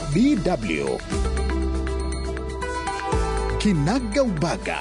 DW Kinaga Ubaga.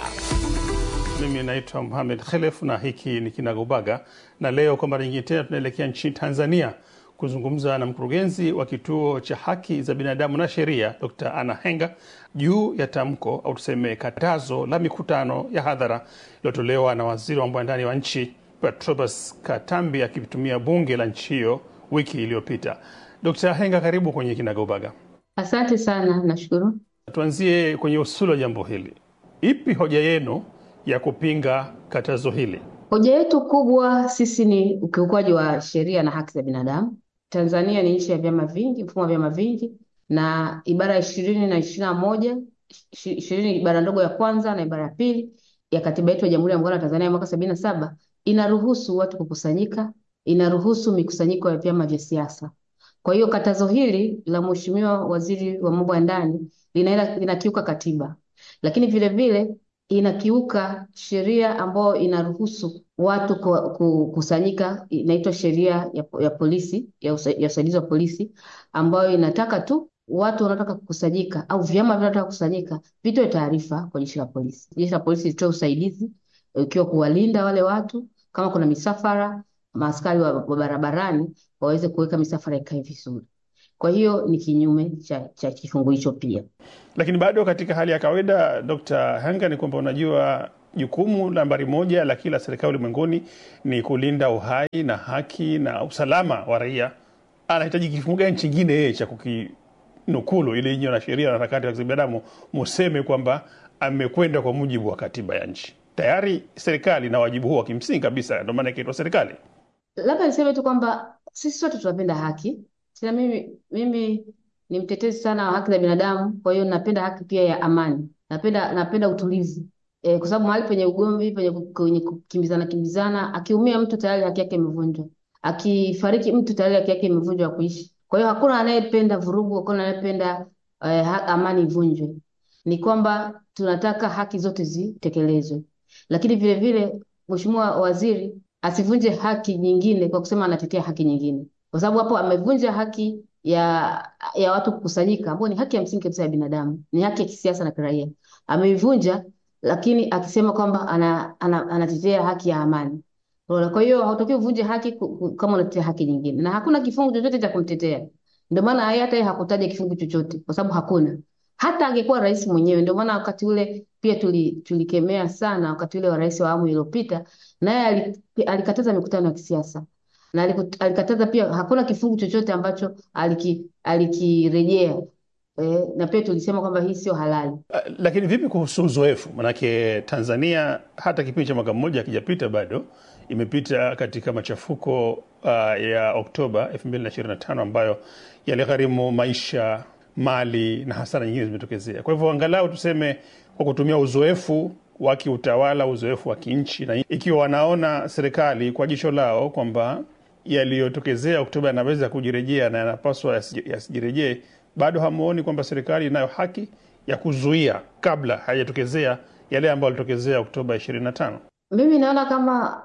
Mimi naitwa Mohamed Khelef na hiki ni Kinagaubaga, na leo kwa mara nyingine tena tunaelekea nchini Tanzania kuzungumza na mkurugenzi wa kituo cha haki za binadamu na sheria Dr. Anna Henga juu ya tamko au tuseme katazo la mikutano ya hadhara iliyotolewa na waziri wa mambo ya ndani wa nchi Patrobas Katambi akitumia bunge la nchi hiyo wiki iliyopita. Dr. Henga, karibu kwenye Kinagaubaga. Asante sana, nashukuru. Tuanzie kwenye usuli wa jambo hili. Ipi hoja yenu ya kupinga katazo hili? Hoja yetu kubwa sisi ni ukiukwaji wa sheria na haki za binadamu. Tanzania ni nchi ya vyama vingi, mfumo wa vyama vingi, na ibara ya ishirini na ishirini na moja ishirini ibara ndogo ya kwanza na ibara ya pili ya katiba yetu ya Jamhuri ya Muungano wa Tanzania ya mwaka sabini na saba inaruhusu watu kukusanyika, inaruhusu mikusanyiko ya vyama vya siasa. Kwa hiyo katazo hili la Mheshimiwa Waziri wa Mambo ya Ndani linaenda linakiuka katiba, lakini vile vile inakiuka sheria ambayo inaruhusu watu kukusanyika, inaitwa sheria ya, ya polisi ya usaidizi wa polisi, ambayo inataka tu watu wanaotaka kukusanyika au vyama vinavyotaka kukusanyika vitoe taarifa kwa jeshi la polisi. Jeshi la polisi litoe usaidizi ikiwa kuwalinda wale watu, kama kuna misafara, maaskari wa, wa barabarani waweze kuweka misafara ikae vizuri. Kwa hiyo ni kinyume cha, cha kifungu hicho pia. Lakini bado katika hali ya kawaida, Dr. Hanga, ni kwamba unajua jukumu nambari moja la kila serikali ulimwenguni ni kulinda uhai na haki na usalama wa raia. Anahitaji kifungu gani chingine yeye cha kukinukulu ili nyinyi na sheria na harakati za binadamu museme kwamba amekwenda kwa mujibu wa katiba ya nchi? Tayari serikali na wajibu huo wa kimsingi kabisa, ndio maana ikaitwa serikali. Labda niseme tu kwamba sisi sote tunapenda haki. Tena mimi mimi ni mtetezi sana wa haki za binadamu, kwa hiyo napenda haki pia ya amani. Napenda napenda utulivu. E, kwa sababu mahali penye ugomvi, penye kwenye kukimbizana kimbizana, akiumia mtu tayari haki yake imevunjwa. Akifariki mtu tayari haki yake imevunjwa ya kuishi. Kwa hiyo hakuna anayependa vurugu, hakuna anayependa eh, amani ivunjwe. Ni kwamba tunataka haki zote zitekelezwe. Lakini vile vile Mheshimiwa Waziri asivunje haki nyingine kwa kusema anatetea haki nyingine kwa sababu hapo amevunja haki ya ya watu kukusanyika, ambayo ni haki ya msingi kabisa ya binadamu, ni haki ya kisiasa na kiraia. Ameivunja, lakini akisema kwamba ana, ana, anatetea haki ya amani. Kwa hiyo hautaki uvunje haki kama unatetea haki nyingine, na hakuna kifungu chochote cha kumtetea. Ndio maana hata yeye hakutaja kifungu chochote, kwa sababu hakuna. Hata angekuwa rais mwenyewe. Ndio maana wakati ule pia tuli, tulikemea sana wakati ule wa rais wa awamu iliyopita, naye alikataza mikutano ya kisiasa na alikataza pia, hakuna kifungu chochote ambacho aliki, alikirejea e, na pia tulisema kwamba hii sio halali. Lakini vipi kuhusu uzoefu? Manake Tanzania hata kipindi cha mwaka mmoja akijapita bado imepita katika machafuko uh, ya Oktoba 2025 ambayo yaligharimu maisha, mali na hasara nyingine zimetokezea. Kwa hivyo angalau tuseme kwa kutumia uzoefu wa kiutawala, uzoefu wa kinchi, na ikiwa wanaona serikali kwa jicho lao kwamba yaliyotokezea Oktoba yanaweza kujirejea na yanapaswa yasijirejee, bado hamuoni kwamba serikali inayo haki ya kuzuia kabla hayajatokezea yale ambayo yalitokezea Oktoba 25? Mimi naona kama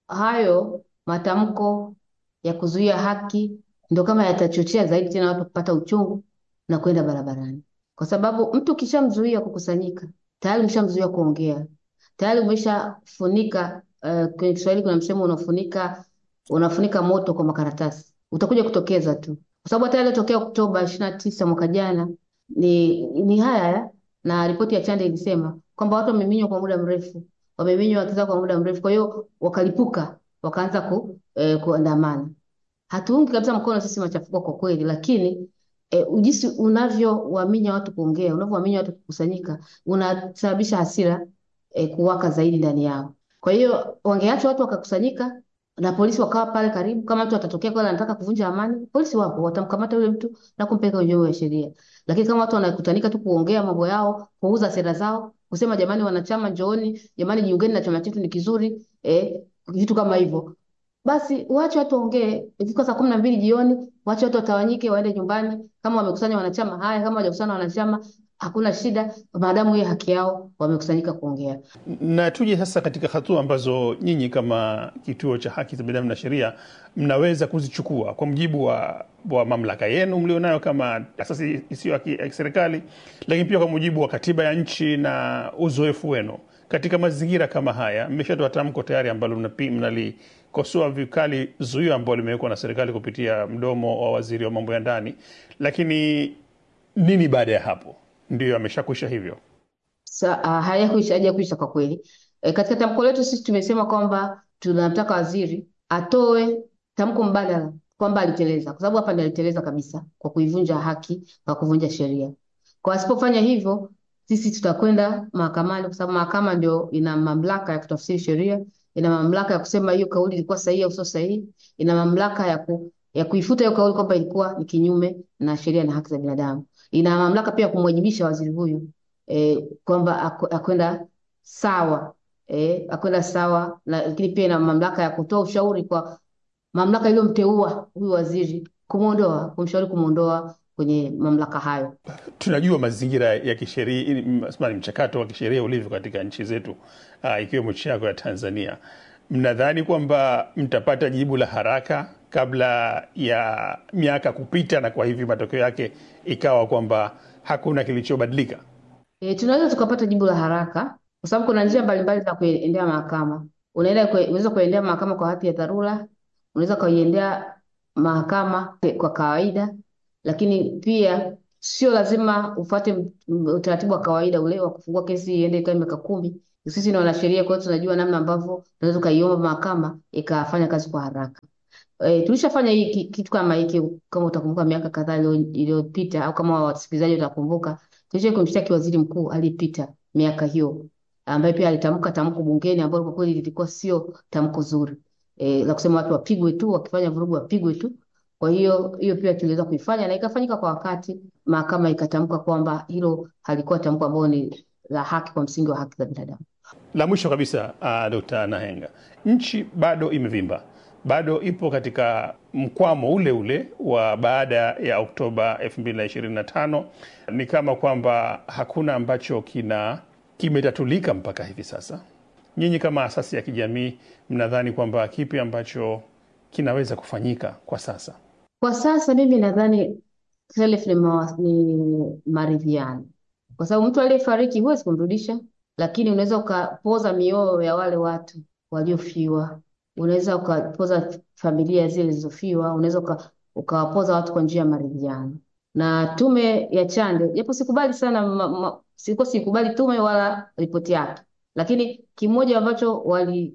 hayo matamko ya kuzuia haki ndo kama yatachochea zaidi tena watu kupata uchungu na kwenda barabarani, kwa sababu mtu ukishamzuia kukusanyika tayari umeshamzuia kuongea, tayari umeshafunika. Uh, kwenye Kiswahili kuna msemo unafunika unafunika moto kwa makaratasi, utakuja kutokeza tu, kwa sababu hata yaliyotokea Oktoba ishirini na tisa mwaka jana ni ni haya, na ripoti ya Chande ilisema kwamba watu wameminywa kwa muda mrefu, wameminywa haki zao kwa muda mrefu, kwa hiyo wakalipuka, wakaanza ku, eh, kuandamana. Hatuungi kabisa mkono sisi machafuko kwa kweli, lakini E, jinsi unavyowaminya watu kuongea, unavyowaminya watu kukusanyika, unasababisha hasira e, kuwaka zaidi ndani yao. Kwa hiyo wangeacha watu wakakusanyika na polisi wakawa pale karibu. Kama mtu atatokea kwa anataka kuvunja amani, polisi wapo, watamkamata yule mtu na kumpeleka kwenye vyombo vya sheria. Lakini kama watu wanakutanika tu kuongea mambo yao, kuuza sera zao, kusema jamani, wanachama njooni, jamani, jiungeni na chama chetu ni kizuri, e, vitu kama hivyo basi wache watu waongee. Ikifika saa kumi na mbili jioni, wache watu watawanyike, waende nyumbani. Kama wamekusanya wanachama haya, kama hawajakusanya wanachama, hakuna shida, maadamu hiyo haki yao wamekusanyika kuongea. Na tuje sasa katika hatua ambazo nyinyi kama kituo cha haki za binadamu na sheria mnaweza kuzichukua kwa mujibu wa, wa mamlaka yenu mlionayo kama asasi isiyo ya ki- ya kiserikali, lakini pia kwa mujibu wa katiba ya nchi na uzoefu wenu katika mazingira kama haya. Mmeshatoa tamko tayari ambalo mnapi- mnalikosoa vikali zuio ambalo limewekwa na serikali kupitia mdomo wa waziri wa mambo ya ndani, lakini nini baada ya hapo? Ndio ameshakwisha hivyo. Sa, uh, hayakuisha hajakuisha kwa kweli. E, katika tamko letu sisi tumesema kwamba tunamtaka waziri atoe tamko mbadala kwamba aliteleza, kwa sababu hapa ndiyo aliteleza kabisa kwa kuivunja haki, kwa kuvunja sheria. Kwa asipofanya hivyo, sisi tutakwenda mahakamani, kwa sababu mahakama ndio ina mamlaka ya kutafsiri sheria, ina mamlaka ya kusema hiyo kauli ilikuwa sahihi au sio sahihi, ina mamlaka ya ku, ya kuifuta hiyo kauli kwamba ilikuwa ni kinyume na sheria na haki za binadamu. Ina mamlaka pia ya kumwajibisha waziri huyu eh, kwamba aku- akwenda sawa eh, akwenda sawa na, lakini pia ina mamlaka ya kutoa ushauri kwa mamlaka iliyomteua huyu waziri kumwondoa, kumshauri kumwondoa kwenye mamlaka hayo. tunajua mazingira ya kisheria ili- samahani, mchakato wa kisheria ulivyo katika nchi zetu uh, ikiwemo nchi yako ya Tanzania. Mnadhani kwamba mtapata jibu la haraka kabla ya miaka kupita, na kwa hivyo matokeo yake ikawa kwamba hakuna kilichobadilika? E, tunaweza tukapata jibu la haraka kwa sababu kuna njia mbalimbali za kuendea mahakama. Unaenda kwe, unaweza kuendea mahakama kwa hati ya dharura, unaweza kuiendea mahakama kwa kawaida, lakini pia sio lazima ufuate m- m- utaratibu wa kawaida ule wa kufungua kesi iende ikae miaka kumi. Sisi ni wanasheria, kwa hiyo tunajua namna ambavyo tunaweza ukaiomba mahakama ikafanya kazi kwa haraka. E, tulishafanya hii ki- kitu kama hiki kama utakumbuka miaka kadhaa iliyo- iliyopita au kama wasikilizaji watakumbuka, tulishawahi kumshtaki waziri mkuu aliyepita miaka hiyo ambaye pia alitamka tamko bungeni ambalo kwa kweli lilikuwa sio tamko zuri e, la kusema watu wapigwe tu, wakifanya vurugu wapigwe tu. Kwa hiyo hiyo pia tuliweza kuifanya na ikafanyika kwa wakati, mahakama ikatamka kwamba hilo halikuwa tamko ambalo ni la haki kwa msingi wa haki za binadamu. La mwisho kabisa, uh, Dkt. Nahenga, nchi bado imevimba, bado ipo katika mkwamo ule ule wa baada ya Oktoba 2025. Ni kama kwamba hakuna ambacho kina kimetatulika mpaka hivi sasa. Nyinyi kama asasi ya kijamii mnadhani kwamba kipi ambacho kinaweza kufanyika kwa sasa? Kwa sasa mimi nadhani self ni, mawa- ni maridhiano, kwa sababu mtu aliyefariki huwezi kumrudisha, lakini unaweza ukapoza mioyo ya wale watu waliofiwa, unaweza ukapoza familia zile zilizofiwa, unaweza uka, ukawapoza watu kwa njia ya maridhiano. Na tume ya Chande, japo sikubali sana ma, ma, sikuwa sikubali tume wala ripoti yake, lakini kimoja ambacho wali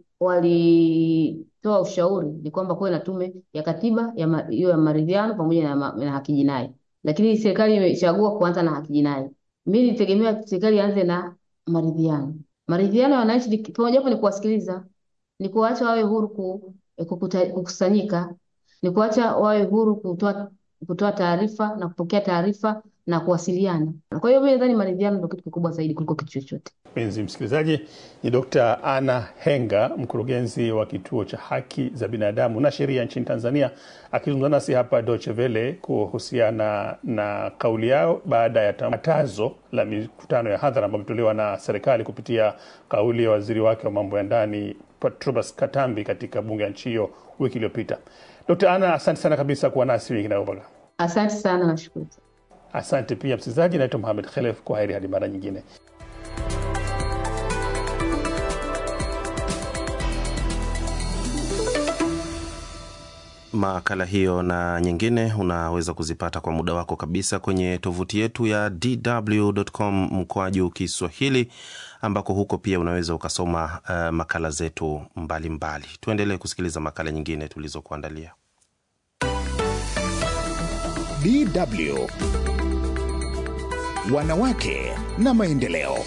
walitoa ushauri ni kwamba kuwe na tume ya katiba ya ma- hiyo ya maridhiano pamoja na, ma, na haki jinai, lakini serikali imechagua kuanza na haki jinai. Mimi nitegemea serikali ianze na maridhiano. Maridhiano ya wananchi ni pamoja hapo ni kuwasikiliza, ni kuwaacha wawe huru ku, eh, kukuta- kukusanyika, ni kuacha wawe huru kutoa kutoa taarifa na kupokea taarifa na kuwasiliana. Kwa hiyo mimi nadhani maridhiano ndio kitu kikubwa zaidi kuliko kitu chochote. Mpenzi msikilizaji, ni Dr. Anna Henga, mkurugenzi wa kituo cha haki za binadamu na sheria nchini Tanzania, akizungumza nasi hapa Deutsche Welle kuhusiana na kauli yao baada ya tangazo la mikutano ya hadhara ambayo imetolewa na serikali kupitia kauli ya waziri wake wa mambo ya ndani Patrobas Katambi katika bunge ya nchi hiyo wiki iliyopita. Dr. Anna, asante sana kabisa kuwa nasi wiki inayobaga. Asante sana, nashukuru. Asante pia msikilizaji, naitwa Mohamed Khelef. Kwa heri hadi mara nyingine. Makala hiyo na nyingine unaweza kuzipata kwa muda wako kabisa kwenye tovuti yetu ya dw.com mkwaju Kiswahili, ambako huko pia unaweza ukasoma uh, makala zetu mbalimbali. Tuendelee kusikiliza makala nyingine tulizokuandalia. DW Wanawake na Maendeleo.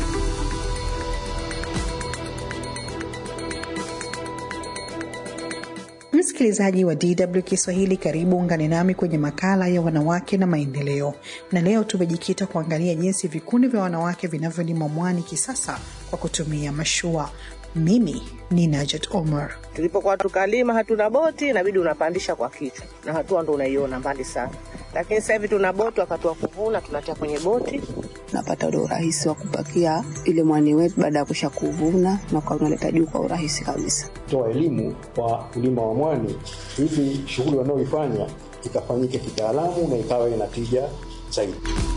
Msikilizaji wa DW Kiswahili, karibu ungane nami kwenye makala ya wanawake na maendeleo, na leo tumejikita kuangalia jinsi vikundi vya wanawake vinavyolima mwani kisasa kwa kutumia mashua. Mimi ni Najat Omar. Tulipokuwa tukalima hatuna boti, inabidi unapandisha kwa kichwa, na hatua ndo unaiona mbali sana. lakini sasa hivi tuna boti, wakati wa kuvuna tunatia kwenye boti. Napata ule urahisi wa kupakia ile mwani wetu baada ya kusha kuvuna na kwa unaleta juu kwa urahisi kabisa. Toa elimu kwa wakulima wa mwani hivi shughuli wanaoifanya ikafanyike kitaalamu na ikawa ina tija zaidi.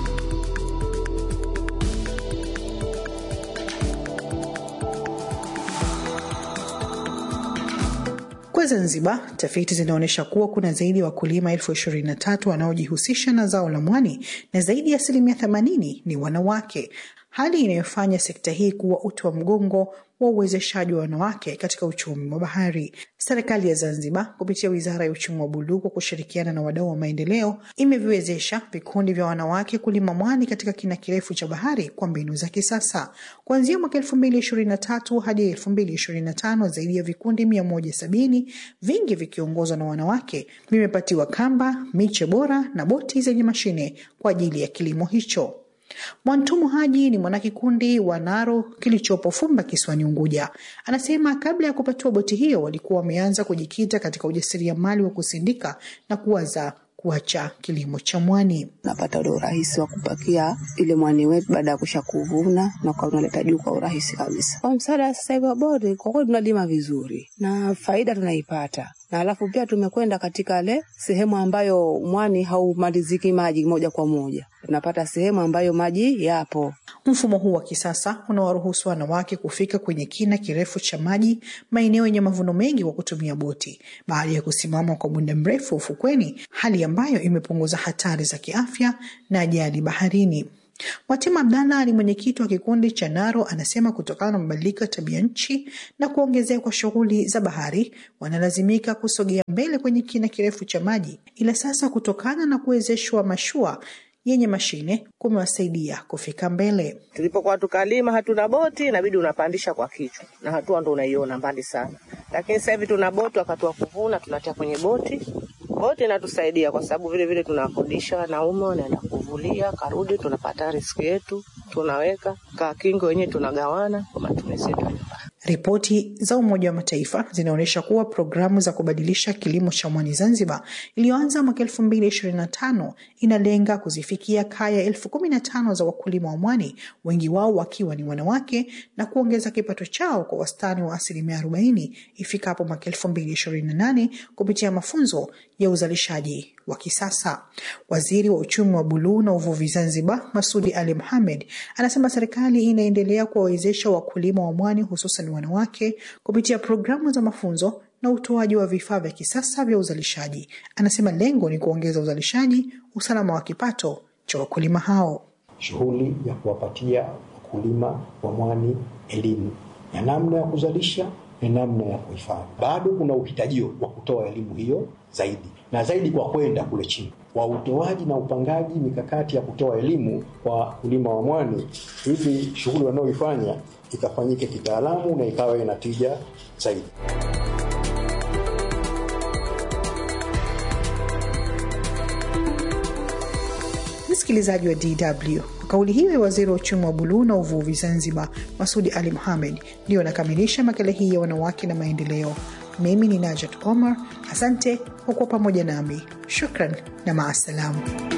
Kwa Zanzibar, tafiti zinaonyesha kuwa kuna zaidi ya wakulima elfu ishirini na tatu wanaojihusisha na zao la mwani na zaidi ya asilimia themanini ni wanawake, hali inayofanya sekta hii kuwa uti wa mgongo wa uwezeshaji wa wanawake katika uchumi wa bahari. Serikali ya Zanzibar kupitia Wizara ya Uchumi wa Buluu kwa kushirikiana na wadau wa maendeleo imeviwezesha vikundi vya wanawake kulima mwani katika kina kirefu cha bahari kwa mbinu za kisasa. Kuanzia mwaka elfu mbili ishirini na tatu hadi elfu mbili ishirini na tano zaidi ya vikundi mia moja sabini vingi vikiongozwa na wanawake vimepatiwa kamba, miche bora na boti zenye mashine kwa ajili ya kilimo hicho. Mwantumu Haji ni mwanakikundi wa Naro kilichopo Fumba kisiwani Unguja. Anasema kabla ya kupatiwa boti hiyo walikuwa wameanza kujikita katika ujasiriamali wa kusindika na kuwaza kuacha kilimo cha mwani. Napata ule urahisi wa kupakia ile mwani wetu baada ya kusha kuvuna na kwa unaleta juu kwa urahisi kabisa. Kwa msaada sasa hivi wa boti, kwa kweli tunalima vizuri na faida tunaipata na alafu pia tumekwenda katika ile sehemu ambayo mwani haumaliziki maji moja kwa moja, tunapata sehemu ambayo maji yapo. Mfumo huu wa kisasa unawaruhusu wanawake kufika kwenye kina kirefu cha maji, maeneo yenye mavuno mengi kwa kutumia boti, baada ya kusimama kwa muda mrefu ufukweni, hali ambayo imepunguza hatari za kiafya na ajali baharini. Mwatima Abdalla ni mwenyekiti wa kikundi cha Naro, anasema kutokana na mabadiliko ya tabia nchi na kuongezeka kwa shughuli za bahari, wanalazimika kusogea mbele kwenye kina kirefu cha maji, ila sasa kutokana na kuwezeshwa mashua yenye mashine kumewasaidia kufika mbele. Tulipokuwa tukalima hatuna boti, inabidi unapandisha kwa kichwa na hatua ndo unaiona mbali sana, lakini sasa hivi tuna boti, wakati wa kuvuna tunatia kwenye boti. Boti inatusaidia kwa sababu vile vile tunakodisha wanaume wanaenda kuvulia, karudi tunapata riski yetu, tunaweka kakingo wenyewe tunagawana kwa matumizi yetu ya nyumbani. Ripoti za Umoja wa Mataifa zinaonyesha kuwa programu za kubadilisha kilimo cha mwani Zanzibar iliyoanza mwaka elfu mbili ishirini na tano inalenga kuzifikia kaya elfu kumi na tano za wakulima wa mwani, wengi wao wakiwa ni wanawake, na kuongeza kipato chao kwa wastani wa asilimia arobaini ifikapo mwaka elfu mbili ishirini na nane kupitia mafunzo ya uzalishaji wa kisasa. Waziri wa uchumi wa buluu na uvuvi Zanzibar, Masudi Ali Mohamed, anasema serikali inaendelea kuwawezesha wakulima wa mwani hususan wanawake kupitia programu za mafunzo na utoaji wa vifaa vya kisasa vya uzalishaji. Anasema lengo ni kuongeza uzalishaji, usalama wa kipato cha wakulima hao. Shughuli ya kuwapatia wakulima wa mwani elimu ya namna ya kuzalisha na namna ya kuhifadhi. Bado kuna uhitajio wa kutoa elimu hiyo zaidi na zaidi kwa kwenda kule chini wa utoaji na upangaji mikakati ya kutoa elimu kwa wakulima wa mwani, hivi shughuli wanaoifanya ikafanyike kitaalamu na ikawa ina tija zaidi. Msikilizaji wa DW, kwa kauli hiyo ya waziri wa uchumi wa buluu na uvuvi Zanzibar, Masudi Ali Mohamed, ndiyo anakamilisha makala hii ya wanawake na maendeleo. Mimi ni Najat Omar, asante kwa kuwa pamoja nami. Shukran na maasalamu.